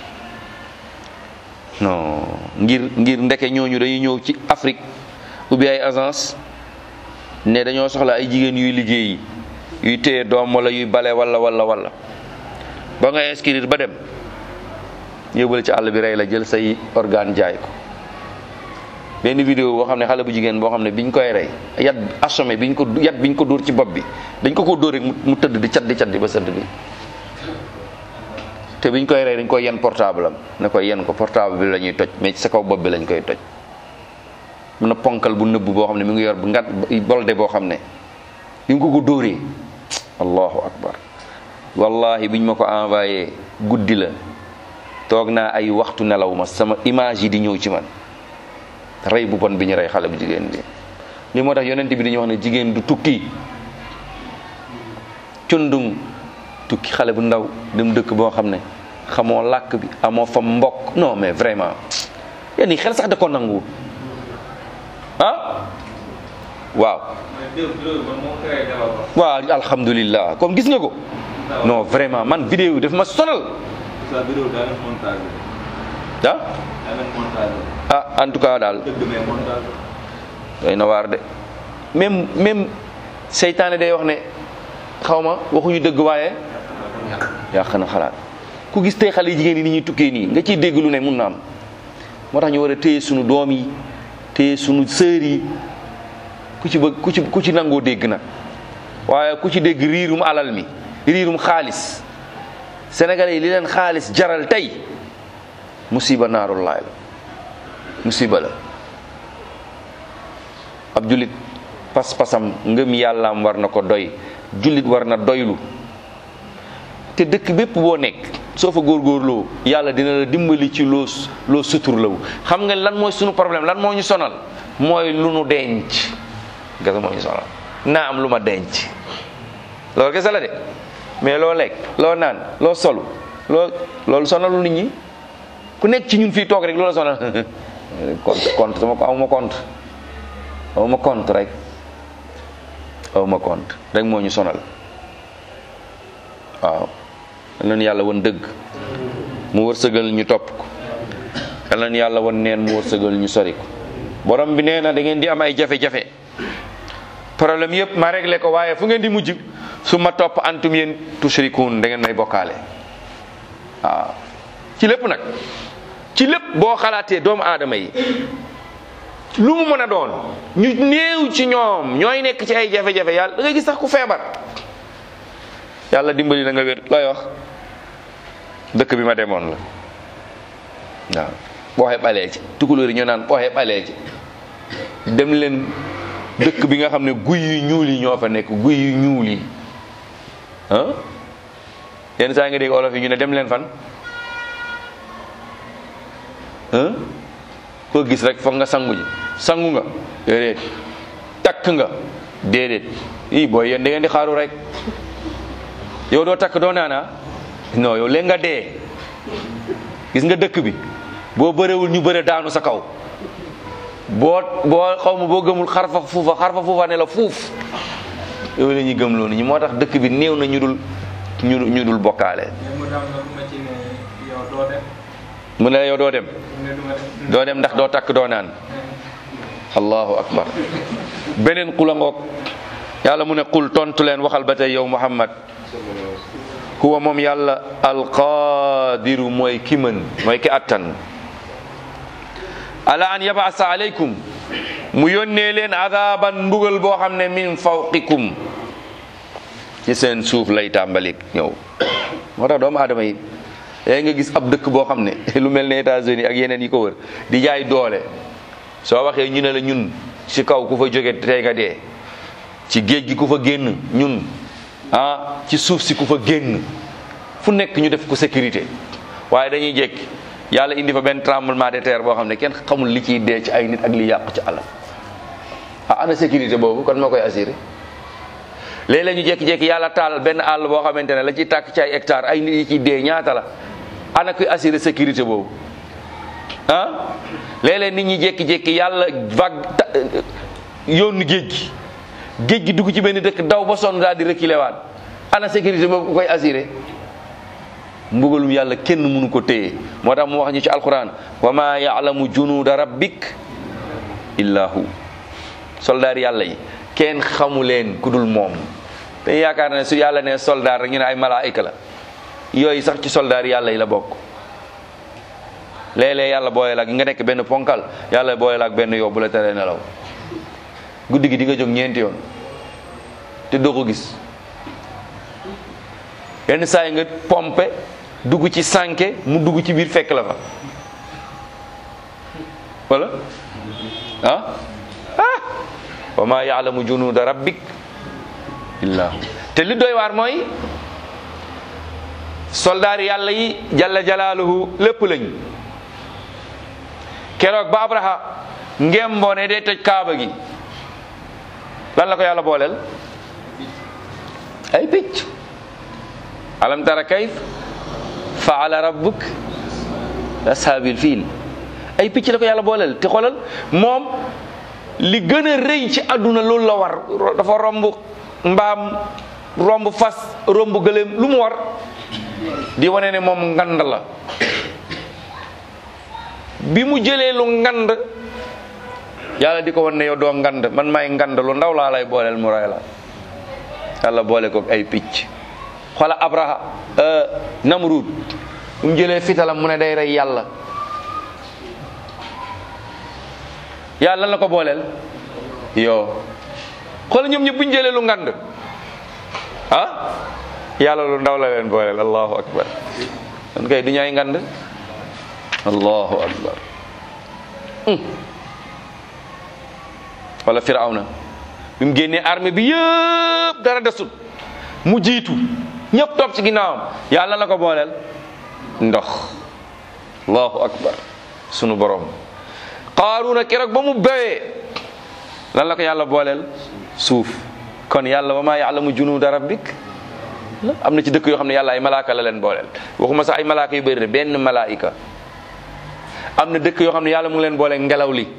A: non ngir ngir ndeke ñooñu dañuy ñëw ci Afrique ubbi ay agence ne dañoo soxla ay jigéen yuy liggéeyi yuy téye doom wala yuy bale wala wala wala ba nga inscrire ba dem yóbbale ci àll bi rey la jël say organe jaay ko benn vidéo boo xam ne xale bu jigéen boo xam ne biñ koy rey yat assommé biñ ko yat biñ ko dóor ci bopp bi dañ ko ko dóor rek mu mu tëdd di cat di cat di ba sëdd bi te biñ koy rey dañ koy yen portable am ne koy yen ko portable bi la ñuy toj mais ci sa kaw bopp bi lañ koy toj mun na ponkal bu nëbb boo xam ne mi ngi yor bu ngat bolde boo xam ne bi nga ko ko dóoree allahu akbar wallahi biñ ma ko envoyé guddi la toog naa ay waxtu nelaw ma sama image yi di ñëw ci man rey bu bon bi ñu rey xale bu jigéen bi li moo tax yonent bi dañuy wax ne jigéen du tukki cundung tukki xale bu ndaw dem dëkk boo xam ne xamoo làkk bi amoo fa mbokk non mais vraiment yéen ñi xel sax da ko nangu ah waaw
C: mais déw loolu man moo créé débat ba.
A: waaw alhamdulillah comme gis nga ko non vraiment man vidéo daf ma sonal
C: sa vidéo daa leen montage
A: ah
C: daa leen montage
A: ah en tout cas daal
C: dëgg mais montage
A: doy na waar de même même seytaane day wax ne xaw ma waxuñu dëgg waaye yàq na xalaat ku gis tey xale yi jigéen yi ni ñuy tukkee nii nga ciy dégg lu ne mun na am moo tax ñu war a téye sunu doom yi téye sunu sœur yi ku ci bëgg ku ci ku ci nangoo dégg nag waaye ku ci dégg riirum alal mi riirum xaalis sénégalais yi li leen xaalis jaral tey musiba naarullaay la musiba la ab jullit pas-pasam ngëm yàllaam war na ko doy jullit war na doylu te dëkk bépp boo nekk soo fa góorgóorloo yàlla dina la dimbali ci loo loo suturlawu xam nga lan mooy sunu problème lan moo ñu sonal mooy lu nu denc gasa moo ñu sonal naa am lu ma denc loolu kese la de mais loo lekk loo naan loo solu loo loolu sonalu nit ñi ku nekk ci ñun fii toog rek loola sonal compte compte sama ko awma compte awma compte rek awma compte rek moo ñu sonal waaw yal nañu yàlla won dëgg mu wërsëgal ñu topp ko yal nañu yàlla won neen mu wërsëgal ñu sori ko borom bi nee na da ngeen di am ay jafe-jafe problème yëpp ma réglé ko waaye fu ngeen di mujj su ma topp antum yéen tushrikuun da ngeen may bokkaale waaw ci lépp nag ci lépp boo xalaatee doomu aadama yi lu mu mën a doon ñu néew ci ñoom ñooy nekk ci ay jafe-jafe yàlla da ngay gis sax ku feebar yàlla dimbali na nga wér looy wax dëkk bi ma demoon la waaw booxe balee ci tukulóor yi ñoo naan booxe balee ci dem leen dëkk bi nga xam ne guy yu ñuul yi ñoo fa nekk guy yu ñuul yi ah yenn saa nga dégg olof yi ñu ne dem leen fan ah koo gis rek foog nga sangu ji sangu nga déedéet takk nga déedéet ii booy yéen da ngeen di xaaru rek yow doo takk doo naana non yow léegi nga dee gis nga dëkk bi boo bërewul ñu bëre daanu sa kaw boo boo xaw ma boo gëmul xarfa fuufa xarfa fuufa ne la fuuf yow la ñuy gëm loolu ñi moo tax dëkk bi néew na ñu dul ñu ñu dul bokkaale
D: mais mu daam nag ma ci ne yow doo dem
A: mu ne la yow doo dem
D: mu ne du ma dem
A: doo dem ndax doo takk doo naan allahu akbar beneen xula ngoog yàlla mu ne qul tontu leen waxal ba tey yow muhammad huwa moom yàlla alqaadiru mooy ki mën mooy ki attan ala an yabasa alaykum mu yónnee leen adaban mbugal boo xam ne min fawqikum ci seen suuf lay tàmbali ñëw moo tax doomu aadama yi léegi nga gis ab dëkk boo xam ne lu mel ne États-Unis ak yeneen yi ko wër di jaay doole soo waxee ñu ne la ñun ci kaw ku fa jóge tey nga dee ci géej gi ku fa génn ñun ah ci suuf si ku fa génn fu nekk ñu def ko sécurité waaye dañuy jékki yàlla indi fa benn tremblement de terre boo xam ne kenn xamul li ciy dee ci ay nit ak li yàqu ci alal ah ana sécurité boobu kon moo koy assuré léeg-léeg ñu jékki-jékki yàlla taal benn àll boo xamante ne la ciy tàkk ci ay hectare ay nit yi ciy dee ñaata la ana kuy assuré sécurité boobu ah léeg-léeg nit ñi jékki-jékki yàlla vague yoonu géej gi géej gi dugg ci benn dëkk daw ba sonn daal di reculer waat ana sécurité boobu ku koy assuré mbugalum yàlla kenn mënu ko téye moo tax mu wax ñu ci alquran wa ma yaalamu junuuda rabbik illa hu soldaar yàlla yi kenn xamu leen ku dul moom te yaakaar ne su yàlla ne soldaar rek ñu ne ay malaayika la yooyu sax ci soldaar yàlla yi la bokk léeg-léeg yàlla booyal ak nga nekk benn ponkal yàlla booyal ak benn yow bu la teree nelaw guddi gi di nga jóg ñeenti yoon te doo ko gis yenn saa yi nga pompe dugg ci sànke mu dugg ci biir fekk la fa wala ah ah wa ma yaalamu junuuda rabbik illa hu te li doy waar mooy soldaar yàlla yi jalla jalaaluhu lépp lañ keroog ba abraha ngemboo ne day toj kaaba gi lan la ko yàlla booleel ay picc alam tara kayf faala rabbuk ashaabil fiil ay picc la ko yàlla booleel te xoolal moom li gën a rëy ci àdduna loolu la war dafa romb mbaam romb fas romb gëléem lu mu war di wane ne moom ngand la bi mu jëlee lu ngand yàlla di ko wan ne yow doo ngand man may ngand lu ndaw laa lay booleel mu ray la yàlla boole ko ay picc xoola abraha namrud bu mu jëlee fitalam mu ne day rey yàlla yàlla lan la ko booleel yow xoola ñoom ñëpp bu ñu jëlee lu ngand ah yàlla lu ndaw la leen booleel allahu akbar kon kay du ñay ngand allahu akbar wala firawna bi mu génnee armée bi yëpp dara desut mu jiitu ñëpp topp ci ginnaawam yàlla la ko booleel ndox allahu akbar sunu borom qaaruna keroog ba mu bewee lan la ko yàlla booleel suuf kon yàlla wa maa yaalamu junuuda rabbik am na ci dëkk yoo xam ne yàlla ay malaaka la leen booleel waxuma sax ay malaaka yu bëri de benn malaayika am na dëkk yoo xam ne yàlla mu ngi leen booleel ngelaw li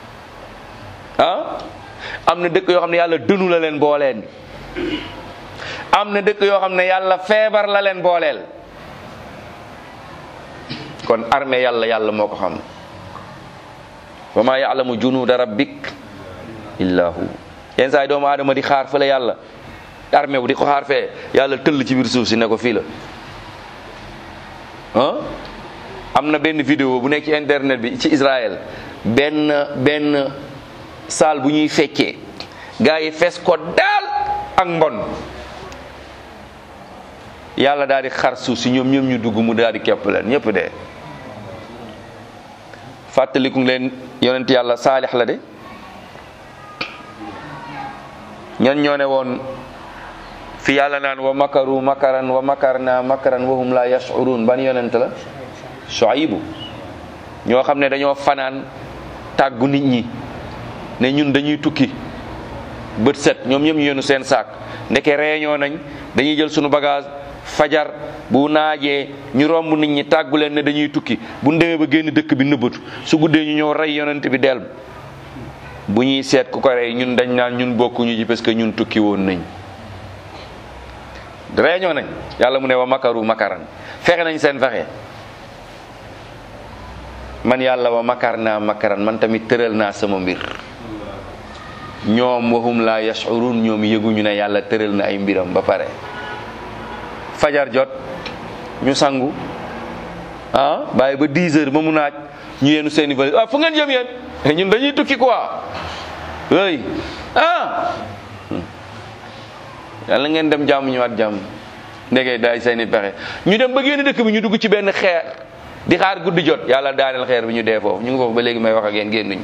A: ah am na dëkk yoo xam ne yàlla dënu la leen booleen am na dëkk yoo xam ne yàlla feebar la leen booleel kon armée yàlla yàlla moo ko xam wa maa yaalamu junuuda rabbik illa hu yenn saa yi doomu aadama di xaar fële yàlla armée bu di ko xaar fee yàlla tëll ci biir suuf si ne ko fii la ah am na benn vidéo bu nekk ci internet bi ci Israël benn benn saal bu ñuy feccee gars yi fees ko daal ak mbon yàlla daal di xar suuf si ñoom ñoom ñu dugg mu daal di képp leen ñëpp dee fàttaliku leen yonent yàlla saalix la de ñan ñoo ne woon fi yàlla naan wa makaru makaran wa makarna makaran wa hum la yashurun ban yonent la Shuaybu ñoo xam ne dañoo fanaan tàggu nit ñi ne ñun dañuy tukki bët set ñoom ñoom ñu yenu seen saak ndeke réunion nañ dañuy jël sunu bagage fajar bu naajee ñu romb nit ñi tàggu leen ne dañuy tukki bu ñu demee ba génn dëkk bi nëbbatu su guddee ñu ñëw rey yonent bi del bu ñuy seet ku ko rey ñun dañ naan ñun bokkuñu ji parce que ñun tukki woon nañ réunion nañ yàlla mu ne wa makaru makaran fexe nañ seen fexe man yàlla wa makar naa makaran man tamit tëral naa sama mbir ñoom waxum la yashurun ñoom yëguñu ne yàlla tëral na ay mbiram ba pare fajar jot ñu sangu ah bàyyi ba 10 heures ba mu naaj ñu yenu seeni valise ah fu ngeen jëm yéen ñun dañuy tukki quoi oui ah yàlla ngeen dem jàmm ñëwaat jàmm ndege daay seeni pexe ñu dem ba génn dëkk bi ñu dugg ci benn xeer di xaar guddi jot yàlla daaneel xeer bi ñu dee foofu ñu ngi foofu ba léegi may wax ak yéen génnuñ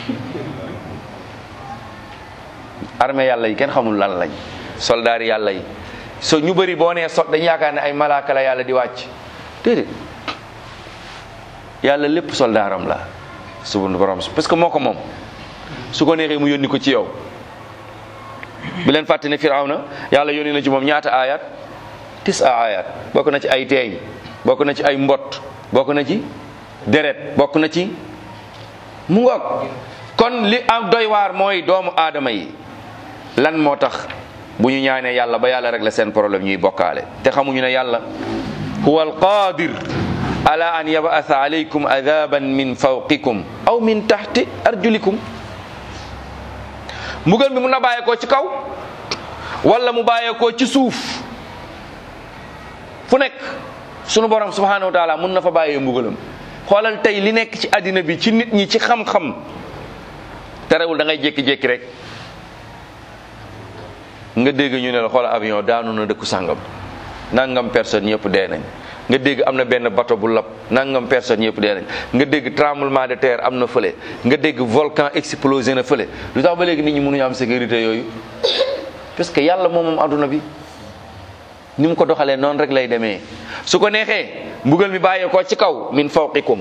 A: armée yàlla yi kenn xamul lan lañ soldaar yi yàlla yi so ñu bëri boo nee sot dañu yaakaar ne ay malaaka la yàlla di wàcc déedéet yàlla lépp soldaaram la subhanahu borom parce que moo ko moom su ko neexee mu yónni ko ci yow bu leen fàtte ne firawna yàlla yónni na ci moom ñaata ayat tis a ayat bokk na ci ay teeñ bokk na ci ay mbott bokk na ci deret bokk na ci mu ngoog kon li am doy waar mooy doomu aadama yi lan moo tax bu ñu ñaanee yàlla ba yàlla régler seen problème ñuy bokkaale te xamuñu ne yàlla huwa alqadir ala an yab'atha alaykum adaban min fawqikum aw min tahti arjulikum mbugal mi mun na bàyyeekoo ci kaw wala mu bàyyeekoo ci suuf fu nekk sunu borom subhanahu wa taala mun na fa bàyyee mbugalam xoolal tey li nekk ci àddina bi ci nit ñi ci xam-xam terewul da ngay jékki-jékki rek nga dégg ñu ne la xoolal avion daanu na dëkku sàngam nangam personne ñëpp dee nañ nga dégg am na benn bateau bu lab nangam personne ñëpp dee nañ nga dégg tremblement de terre am na fële nga dégg volcan explosé na fële lu tax ba léegi nit ñi mënuñu am sécurité yooyu parce que yàlla moom moom adduna bi ni mu ko doxalee noonu rek lay demee su ko neexee mbugal mi bàyyee ko ci kaw min fawqikum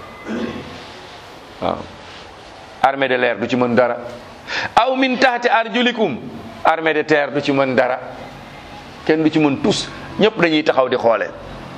A: waaw armée de l'air du ci mën dara aw min taxti arjulikum armée de terre du ci mën dara kenn du ci mën tus ñëpp dañuy taxaw di xoole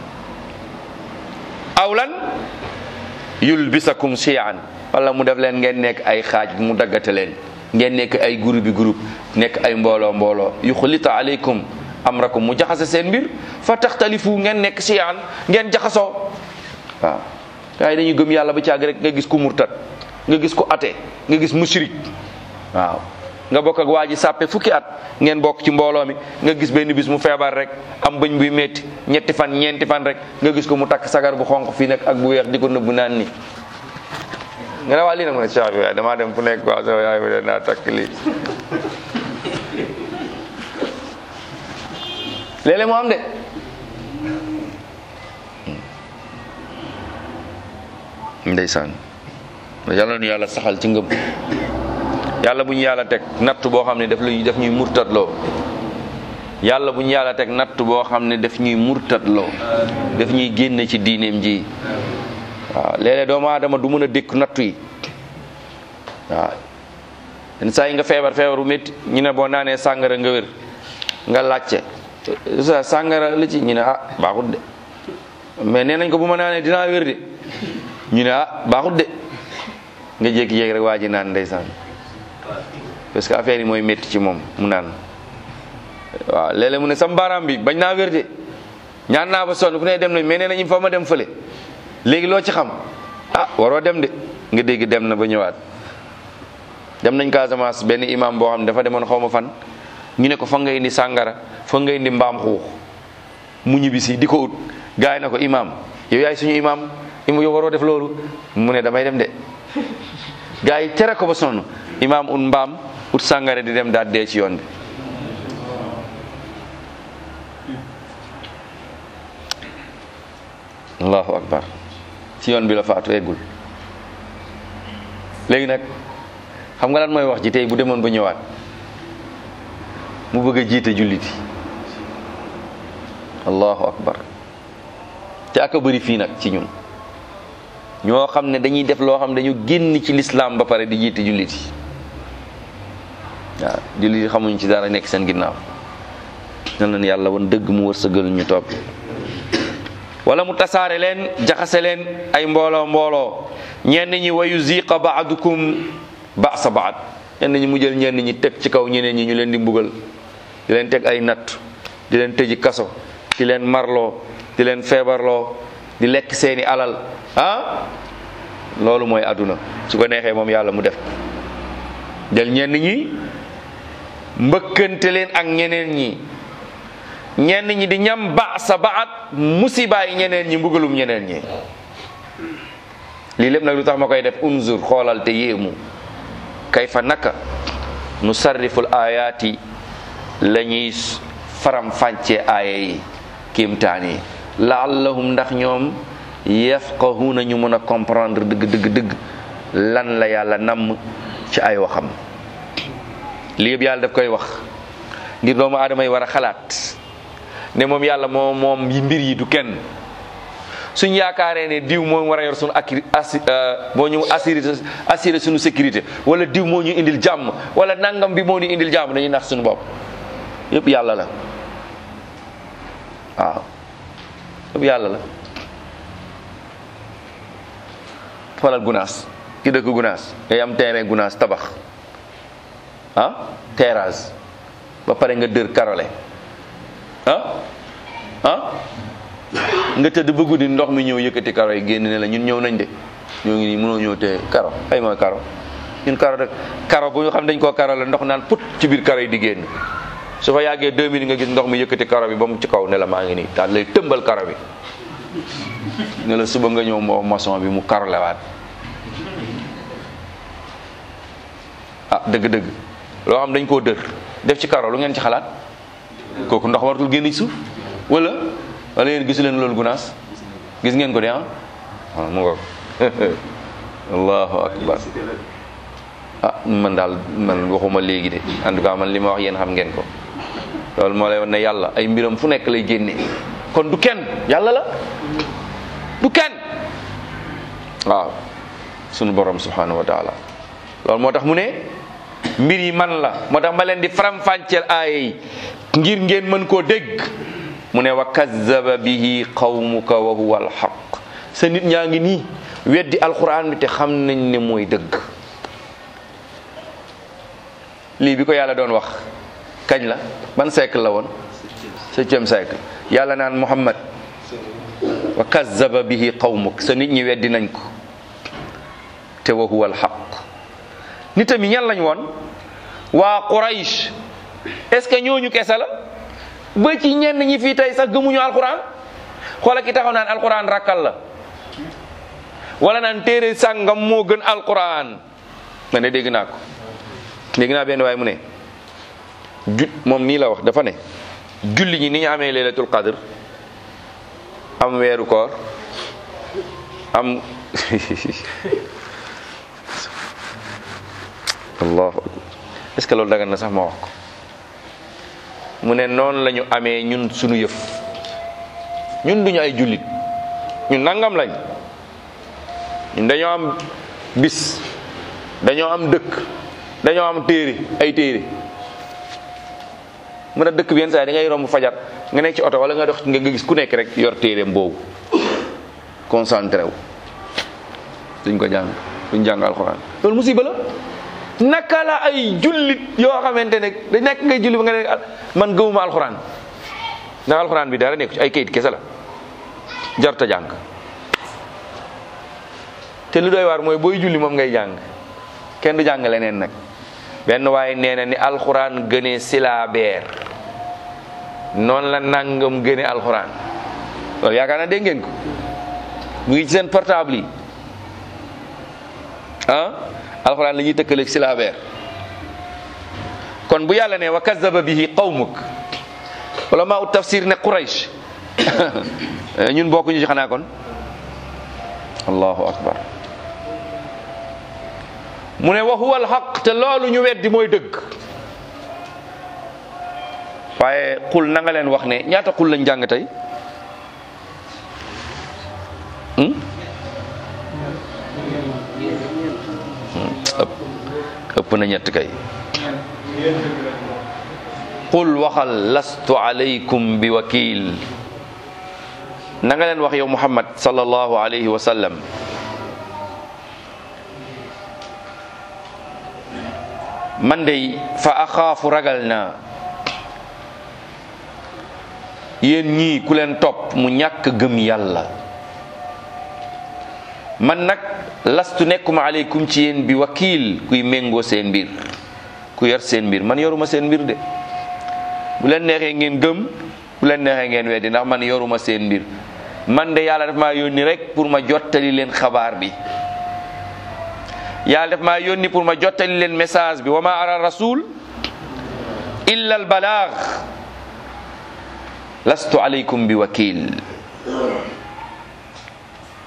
A: aw lan yulbisakum shiyaan wala mu def leen ngeen nekk ay xaaj mu daggate leen ngeen nekk ay groupe bi groupe nekk ay mbooloo mbooloo yuxlita aleykum amrakum mu jaxase seen mbir fa taxtalifu ngeen nekk shiyaan ngeen jaxasoo waaw gars yi dañuy gëm yàlla ba caag rek nga gis ku murtat nga gis ku ate nga gis mushrik waaw nga bokk ak waa ji sàppe fukki at ngeen bokk ci mbooloo mi nga gis benn bis mu feebar rek am bëñ buy metti ñetti fan ñeenti fan rek nga gis ko mu takk sagar bu xonq fii nag ak bu weex di ko nëbb naan ni nga ne waa lii nag mu ne Cheikh bi waaye damaa dem fu nekk quoi sama yaay mi naa takk lii léeg-léeg mu am de ndeysaan yàlla nu yàlla saxal ci ngëm yàlla bu ñu yàlla teg natt boo xam ne daf luy daf ñuy murtatloo yàlla bu ñu yàlla teg natt boo xam ne daf ñuy murtatloo daf ñuy génne ci diineem ji waaw léeg-léeg doomu aadama du mën a dékk nattu yi waaw yenn saa yi nga feebar feebar bu métti ñu ne boo naanee sàngara nga wér nga laajte sa sàngara la ci ñu ne ah baaxut de mais nee nañ ko bu ma naanee dinaa wér de ñu ne ah baaxut de nga jékki-jékki rek waa ji naan ndeysaan parce que affaire yi mooy métti ci moom mu naan waaw léeg-léeg mu ne sam baaraam bi bañ naa wér de ñaan naa ba sonn fu ne dem nañ mais nee nañ fa ma dem fële léegi loo ci xam ah waroo dem de nga dégg dem na ba ñëwaat dem nañ Casamance benn imam boo xam ne dafa demoon xaw ma fan ñu ne ko fa nga indi sàngara fa nga indi mbaam xuux mu ñibbisi di ko ut gars yi na ko imam yow yaay suñu imam im yow waroo def loolu mu ne damay dem de gars yi tere ko ba sonn imam ut mbaam ut sàngara di dem daal dee ci yoon bi allahu akbar ci yoon bi la faatu eggul léegi nag xam nga lan mooy wax ji tey bu demoon ba ñëwaat mu bëgg a jiite julliti allahu akbar te aka bëri fii nag ci ñun ñoo xam ne dañuy def loo xam ne dañu génn ci lislaam ba pare di jiite julliti waaw julliti xamuñ ci dara nekk seen ginnaaw nan leen yàlla woon dëgg mu wërsëgal ñu topp wala mu tasaare leen jaxase leen ay mbooloo mbooloo ñenn ñi wayu ziqa baadukum basa baad ñenn ñi mu jël ñenn ñi teg ci kaw ñeneen ñi ñu leen di mbugal di leen teg ay natt di leen tëji kaso di leen marloo di leen feebarloo di lekk seeni alal ah loolu mooy àdduna su ko neexee moom yàlla mu def jël ñenn ñi mbëkkante leen ak ñeneen ñi ñenn ñi di ñam ba sa baat musibaay ñeneen ñi mbugalum ñeneen ñi lii lépp nag lu tax ma koy def unzur xoolal te yéemu kayfa naka nu sarriful ayaati la ñuy faram fànce aaya yi kiimtaan yi laallahum ndax ñoom yafqahuna ñu mën a comprendre dëgg dëgg dëgg lan la yàlla namm ci ay waxam lii yëpp yàlla daf koy wax ngir doomu aadama yi war a xalaat ne moom yàlla moom moom yi mbir yi du kenn suñ yaakaaree ne diw moo war a yor suñu akki assi moo ñu assuré assuré suñu sécurité wala diw moo ñu indil jàmm wala nangam bi moo ñu indil jàmm dañuy nax suñu bopp yëpp yàlla la waaw yëpp yàlla la falal gunaas ki dëkk gunaas day am terrain gunaas tabax ah terrasse ba pare nga dër karole ah ah nga tëdd ba guddi ndox mi ñëw yëkkati karo yi génn ne la ñun ñëw nañ de ñoo ngi nii mënoo ñëw te karo ay mooy karo ñun karo rek karo bu ñu xam dañ koo karo la ndox naan put ci biir karo yi di génn su fa yàggee deux minutes nga gis ndox mi yëkkati karo bi ba mu ci kaw ne la maa ngi nii daal lay tëmbal karo bi ne la suba nga ñëw moo maçon bi mu karo lewaat ah dëgg-dëgg loo xam dañ koo dër def ci karo lu ngeen ci xalaat kooku ndox waratul génn ci suuf wala wala yéen gisu leen loolu gunaas gis ngeen ko de ah waaw mu ngoog allahu akbar ah man daal man waxuma léegi de en tout cas man li ma wax yéen xam ngeen ko loolu moo lay wan ne yàlla ay mbiram fu nekk lay génne kon du kenn yàlla la du kenn waaw sunu borom subhanahu wa taala loolu moo tax mu ne mbir yi man la moo tax ma leen di faram-fàcceel aaya yi ngir ngeen mën koo dégg mu ne wa kazzaba bihi qawmuka wa huwa alxaq sa nit ñaa ngi nii weddi alquran bi te xam nañ ne mooy dëgg lii bi ko yàlla doon wax kañ la ban siècle la woon septième siècle yàlla naan muhammad wa kazzaba bihi qawmuk sa nit ñi weddi nañ ko te wa huwa alxaq nitam yi ñan lañ woon waa quraish est ce que ñooñu kese la ba ci ñenn ñi fii tey sax gëmuñu alquran xoola ki taxaw naan alquran rakkal la wala naan téere sàngam moo gën alquran ma ne dégg naa ko dégg naa benn waaye mu ne ju moom nii la wax dafa ne julli ñi ni ñu amee laylatul qadr am weeru koor am allahu akbar est ce que loolu dagan na sax ma wax ko mu ne noonu la ñu amee ñun sunu yëf ñun duñu ay jullit ñun nangam lañ ñun dañoo am bis dañoo am dëkk dañoo am téere ay téere mu ne dëkk bi yenn saa yi da ngay romb fajar nga nekk ci oto wala nga dox nga gis ku nekk rek yor téereem boobu concentré wu duñ ko jàng duñ jàng alxuraan loolu musiba la naka la ay jullit yoo xamante ne da nekk ngay julli ba nga ne man gëmuma alxuraan ndax alxuraan bi dara nekk ci ay kayit kese la jarta jàng te lu doy waar mooy booy julli moom ngay jàng kenn du jàng leneen nag benn waaye nee na ni alxuraan gënee silaabeer noonu la nangam gënee alxuraan loolu yaakaar naa dégg ngeen ko mu ngi ci seen portable yi ah alxuraan la ñuy tëkkaleeg silaabeer kon bu yàlla ne wa kazaba bihi qawmuk wala maa ut tafsir ne quraish ñun bokkuñu ci xanaa kon allahu akbar mu ne wa huwa alxaq te loolu ñu weddi mooy dëgg waaye xul na nga leen wax ne ñaata xul lañ jàng tey ëpp na ñett kay qul waxal lastu alaykum bi wakil na nga leen wax yow muhammad sallallahu alayhi wa sallam man dey fa axaafu ragal naa yéen ñii ku leen topp mu ñàkk gëm yàlla man nag lastu nekkuma aleykum ci yéen bi wakiil kuy méngoo seen mbir ku yor seen mbir man yoruma seen mbir de bu leen neexee ngeen gëm bu leen neexee ngeen weddi ndax man yoruma seen mbir man de yàlla daf maa yónni rek pour ma jottali leen xabaar bi yàlla daf maa yónni pour ma jottali leen message bi wa ma ara rasul illa al balaag lastu aleykum bi wakiil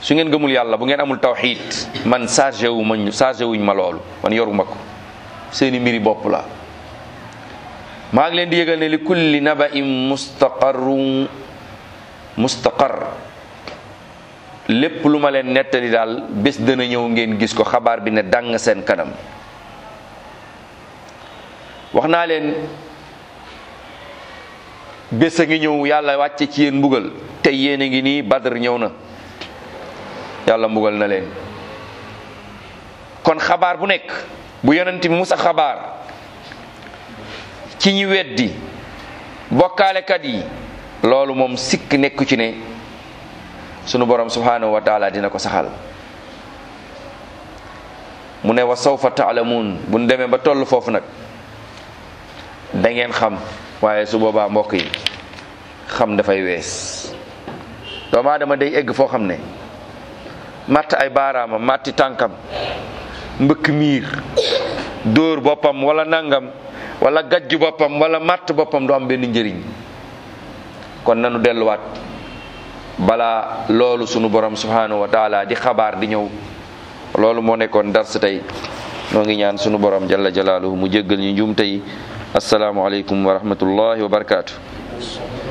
A: su ngeen gëmul yàlla bu ngeen amul tawxiid man chargé wu ma chargé wuñ ma loolu man yoruma ko seeni mbiri bopp la maa ngi leen di yëgal ne li kulli naba'in mustaqarru mustaqar lépp lu ma leen nettali daal bés dana ñëw ngeen gis ko xabaar bi ne dàng seen kanam wax naa leen bés a ngi ñëw yàlla wàcce ci yéen mbugal tey yéen a ngi nii badr ñëw na yàlla mbugal na leen kon xabaar bu nekk bu yonent bi musa xabaar ci ñi weddi bokkaalekat yi loolu moom sikk nekku ci ne sunu borom subhanahu wa taala dina ko saxal mu ne wa sawfa taalamuun bu ñu demee ba toll foofu nag da ngeen xam waaye su boobaa mbokk yi xam dafay wees doomu aadama day egg foo xam ne matt ay baaraamam matti tànkam mbëkk miir dóor boppam wala nangam wala gajj boppam wala matt boppam du am benn njëriñ kon nanu delluwaat balaa loolu sunu borom subhanahu wa taala di xabaar di ñëw loolu moo nekkoon dars tey noo ngi ñaan sunu borom jalla jalaaluhu mu jéggal ñu njuumte yi asalaamualeykum wa rahmatullahi wa barakaatu